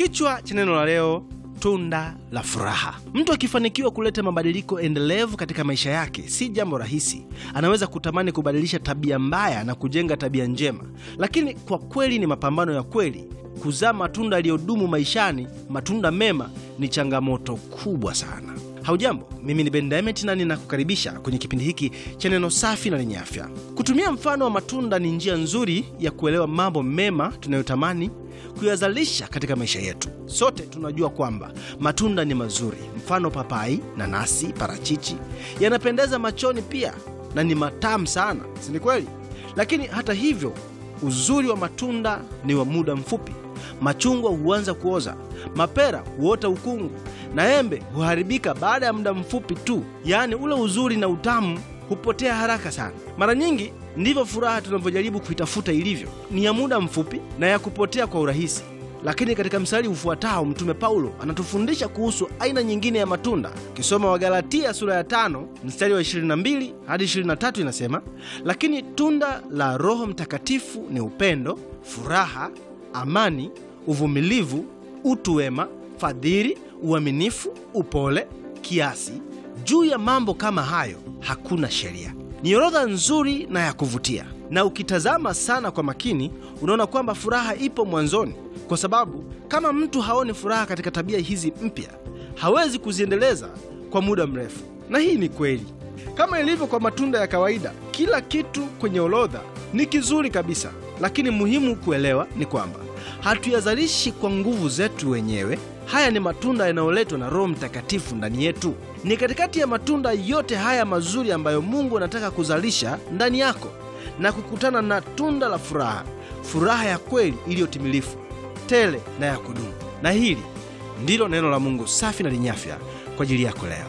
Kichwa cha neno la leo, tunda la furaha. Mtu akifanikiwa kuleta mabadiliko endelevu katika maisha yake, si jambo rahisi. Anaweza kutamani kubadilisha tabia mbaya na kujenga tabia njema, lakini kwa kweli ni mapambano ya kweli. Kuzaa matunda yaliyodumu maishani, matunda mema, ni changamoto kubwa sana. Haujambo, mimi ni Ben Diamond na ninakukaribisha kwenye kipindi hiki cha neno safi na lenye afya. Kutumia mfano wa matunda ni njia nzuri ya kuelewa mambo mema tunayotamani kuyazalisha katika maisha yetu. Sote tunajua kwamba matunda ni mazuri, mfano papai, nanasi, parachichi yanapendeza machoni pia na ni matamu sana, si ni kweli? Lakini hata hivyo, uzuri wa matunda ni wa muda mfupi. Machungwa huanza kuoza, mapera huota ukungu na embe huharibika baada ya muda mfupi tu. Yaani ule uzuri na utamu hupotea haraka sana. Mara nyingi ndivyo furaha tunavyojaribu kuitafuta ilivyo, ni ya muda mfupi na ya kupotea kwa urahisi. Lakini katika mstari ufuatao Mtume Paulo anatufundisha kuhusu aina nyingine ya matunda. Ukisoma Wagalatia sura ya tano mstari wa 22 hadi 23 inasema, lakini tunda la Roho Mtakatifu ni upendo, furaha, amani, uvumilivu, utu wema, fadhili, uaminifu, upole, kiasi. Juu ya mambo kama hayo hakuna sheria. Ni orodha nzuri na ya kuvutia, na ukitazama sana kwa makini unaona kwamba furaha ipo mwanzoni, kwa sababu kama mtu haoni furaha katika tabia hizi mpya, hawezi kuziendeleza kwa muda mrefu. Na hii ni kweli kama ilivyo kwa matunda ya kawaida. Kila kitu kwenye orodha ni kizuri kabisa, lakini muhimu kuelewa ni kwamba hatuyazalishi kwa nguvu zetu wenyewe. Haya ni matunda yanayoletwa na Roho Mtakatifu ndani yetu. Ni katikati ya matunda yote haya mazuri ambayo Mungu anataka kuzalisha ndani yako na kukutana na tunda la furaha, furaha ya kweli iliyotimilifu, tele na ya kudumu. Na hili ndilo neno la Mungu safi na lenye afya kwa ajili yako leo.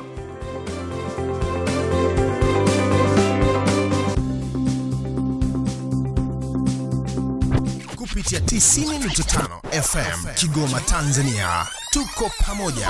kupitia 90.5 FM Kigoma, Tanzania. Tuko pamoja.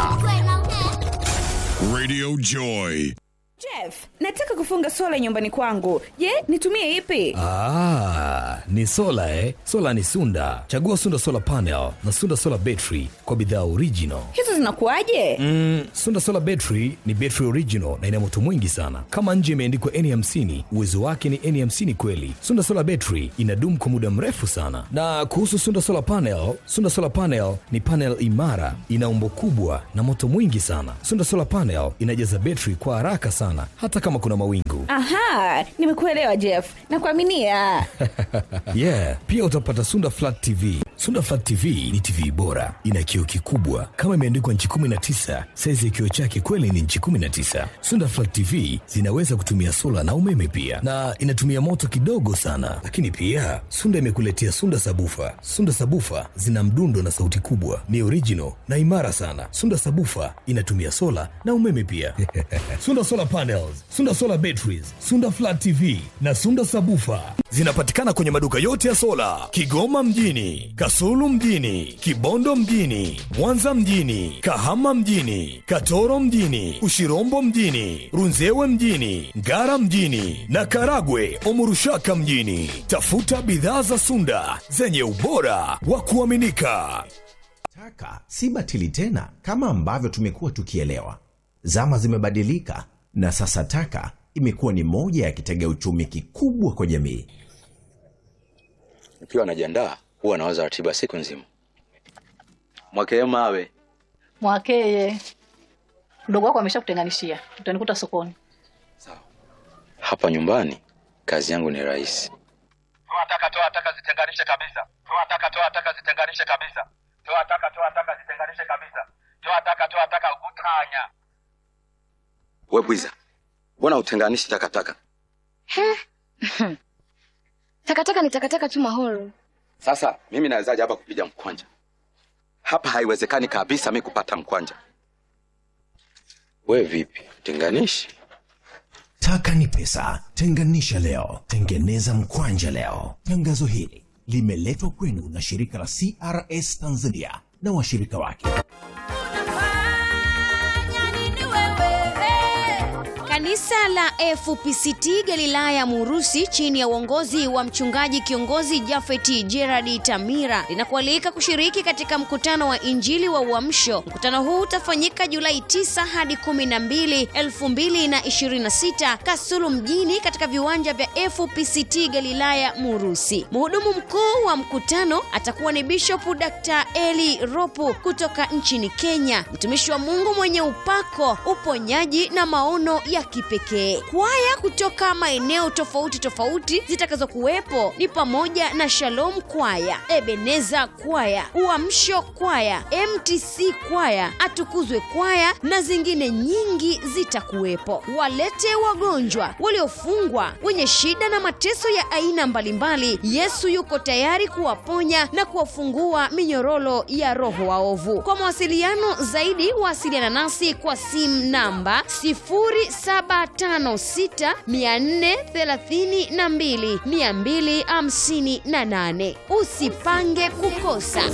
Radio Joy. Jeff, nataka kufunga sola nyumbani kwangu. Je, nitumie ipi? Ah, ni sola eh? Sola ni Sunda. Chagua Sunda Solar Panel na Sunda Solar Battery kwa bidhaa original. Hizo zinakuwaje? Mm, Sunda Solar Battery ni battery original na ina moto mwingi sana. Kama nje imeandikwa N50, uwezo wake ni N50 kweli. Sunda Solar Battery inadumu kwa muda mrefu sana. Na kuhusu Sunda Solar Panel, Sunda Solar Panel ni panel imara, ina umbo kubwa na moto mwingi sana. Sunda Solar Panel inajaza battery kwa haraka sana hata kama kuna mawingu. Aha, nimekuelewa Jeff. Nakuaminia. yeah, pia utapata Sunda Flat TV. Sunda Flat TV ni TV bora, ina kioo kikubwa kama imeandikwa nchi 19. Saizi ya kioo chake kweli ni nchi 19. Sunda Flat TV zinaweza kutumia sola na umeme pia, na inatumia moto kidogo sana. Lakini pia Sunda imekuletea Sunda Sabufa. Sunda Sabufa zina mdundo na sauti kubwa, ni original na imara sana. Sunda Sabufa inatumia sola na umeme pia. Sunda Solar Panels, Sunda Solar Batteries, Sunda Flat TV na Sunda Sabufa zinapatikana kwenye maduka yote ya sola Kigoma mjini, Kasulu mjini, Kibondo mjini, Mwanza mjini, Kahama mjini, Katoro mjini, Ushirombo mjini, Runzewe mjini, Ngara mjini na Karagwe Omurushaka mjini. Tafuta bidhaa za Sunda zenye ubora wa kuaminika. Taka si batili tena kama ambavyo tumekuwa tukielewa. Zama zimebadilika na sasa taka imekuwa ni moja ya kitega uchumi kikubwa kwa jamii. Nikiwa najiandaa huwa nawaza ratiba siku nzima. Mwakee mawe Mwakeye, mdogo wako ameshakutenganishia, utanikuta sokoni. hapa nyumbani, kazi yangu ni rahisi. Toa taka, toa taka, zitenganishe kabisa. Toa taka, toa taka, zitenganishe kabisa. Toa taka, toa taka, zitenganishe kabisa. Toa taka, toa taka, utanya. We bwiza, mbona utenganishi takataka? Takataka ni takataka tu Mahoro. Sasa mimi nawezaje hapa kupiga mkwanja? Hapa haiwezekani kabisa mi kupata mkwanja. We vipi, tenganishi? Taka ni pesa, tenganisha leo, tengeneza mkwanja leo. Tangazo hili limeletwa kwenu na shirika la CRS Tanzania na washirika wake. Kanisa la FPCT Galilaya Murusi chini ya uongozi wa mchungaji kiongozi Jafeti Gerard Tamira linakualika kushiriki katika mkutano wa Injili wa Uamsho. Mkutano huu utafanyika Julai 9 hadi 12, 2026 Kasulu mjini katika viwanja vya FPCT Galilaya Murusi. Mhudumu mkuu wa mkutano atakuwa ni Bishop Dr. Eli Ropu kutoka nchini Kenya, mtumishi wa Mungu mwenye upako, uponyaji na maono ya kipekee. Kwaya kutoka maeneo tofauti tofauti zitakazokuwepo ni pamoja na Shalom Kwaya, Ebeneza Kwaya, Uamsho Kwaya, MTC Kwaya, Atukuzwe Kwaya na zingine nyingi zitakuwepo. Walete wagonjwa, waliofungwa, wenye shida na mateso ya aina mbalimbali. Yesu yuko tayari kuwaponya na kuwafungua minyororo ya roho waovu. Kwa mawasiliano zaidi, wasiliana nasi kwa simu namba 0756 432 258. Usipange kukosa.